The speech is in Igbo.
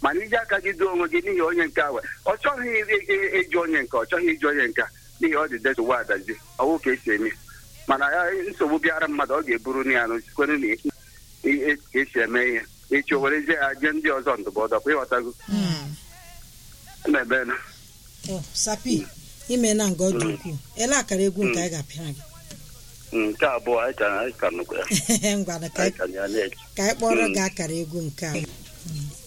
mana iji aka gị doo onwe gị n'ihi onye nke awe ọ chọghị ị- ị- ịjụ onye nke ọ chọghị ịjụ onye nke n'ihi ọ dị detuwa adazi ọwụ ka esi eme mana ya nsogbu bịara mmadụ ọ ga-eburu na ya n'osikwere na i- i- ka esi eme ihe echi o werezie ya jee ndị ọzọ ndụmọdụ ọkwa ịghọtago na-ebe na ọ sapi ime na nga ọ dị ukwuu ele akara egwu nke anyị ga-apịara gị nke abụọ anyị ka anyị ka nụkwa ya ngwana ka anyị ka ya na-eche ka anyị kpọrọ gị akara egwu nke a